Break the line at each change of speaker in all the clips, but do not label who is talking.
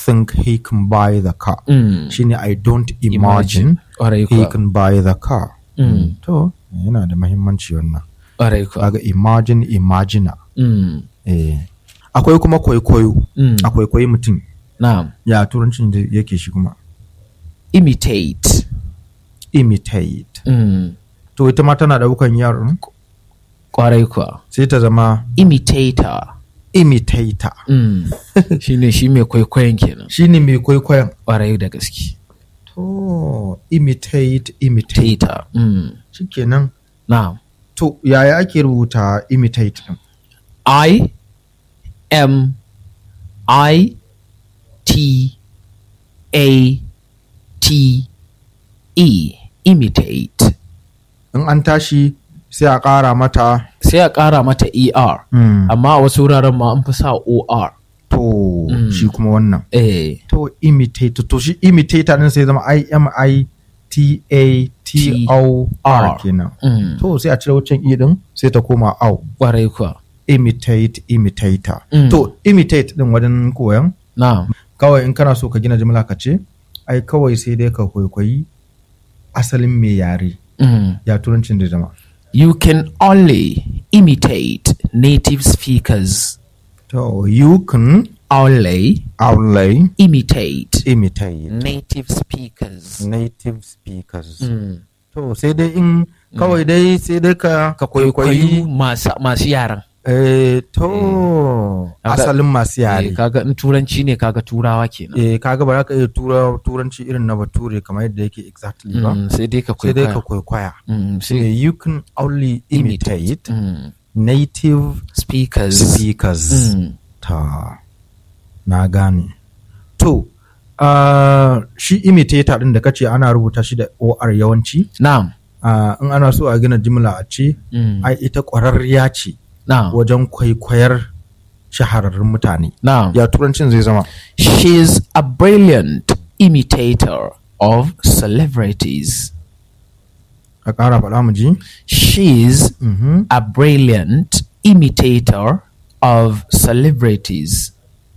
think he can buy the car
Mm.
shine I don't imagine
Ƙwarai
he
kuwa.
can buy the car
Mm.
to yana da mahimmanci wannan
Ƙwarai kuwa.
kaga imagine imagina
Mm.
eh akwai kuma kwaikwayo
Mm.
akwai kwaikwayi mutum
Na'am.
ya turancin da yake shi kuma
Imitate.
imitate
Mm.
to ita ma tana daukan yaron
Ƙwarai kuwa.
sai ta zama
Imitator.
imitator
Mm. shi ne shi mai kwaikwayon kenan.
shine mai kwaikwayon
Ƙwarai da gaske.
to imitate imitate
Tater. Mm.
shikenan
Na'am.
to yaya ake rubuta imitate din
I M I T A T E. Imitate.
in an tashi sai a ƙara mata
Sai a ƙara mata ER.
mm,
Amma a wasu wuraren ma an fi sa OR.
to
Mm.
shi kuma wannan
Eh.
to imitate to shi imitator din sai zama I M I T A T O R
R.
kenan
Mm.
to sai a cire wancan i din sai ta koma au
Ƙwarai kuwa.
imitate imitator
Mm.
to imitate din wajen koyan
Na'am.
kawai in kana so ka gina jimla ka ce ai kawai sai dai ka kwaikwayi asalin mai yare
Mm.
ya turancin da zama
You can only imitate native speakers.
to you can
Only
only
imitate
imitate
native speakers.
native speakers
Mm.
to sai dai in kawai dai sai dai ka
Ka kwaikwayi masu masu yaran.
eh to
Kaga-
asalin masu
Eh,
yare
kaga in turanci ne kaga turawa kenan.
eh kaga ba za ka iya tura turanci irin na bature kamar yadda yake exactly ba
Mm, sai dai ka
sai dai ka
kwaikwaya.
kwaikwaya
Mm,
so
sai
you can only imitate
Mm.
native
Speakers.
speakers
Mm.
ta na gane to uh, shi imitator din da kace ana rubuta shi da or yawanci
Na'am.
uh, in ana so a gina jimla a ce
Mm.
ai ita ƙwararriya ce
Na'am.
wajen kwaikwayar shahararrun mutane
Na'am.
ya turancin zai zama
She's a brilliant imitator of celebrities.
a ƙara faɗa mu ji
She's
Mhm.
a brilliant imitator of celebrities.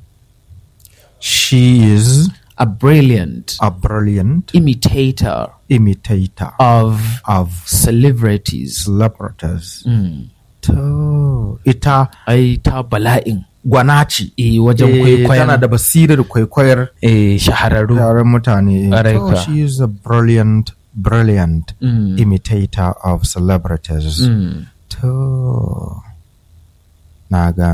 she is
A brilliant
a brilliant
imitator
imitator
of
of
celebrities.
celebrities
Mm.
to ita
Ai ta bala'in
gwana ce
eh wajen
Eh,
kwaikwayon
tana da basirar kwaikwayar
eh shahararru.
yaren mutane
Ƙwarai
to
kuwa.
she is a brilliant brilliant
Mm.
imitator of celebrities
Mm.
to na gane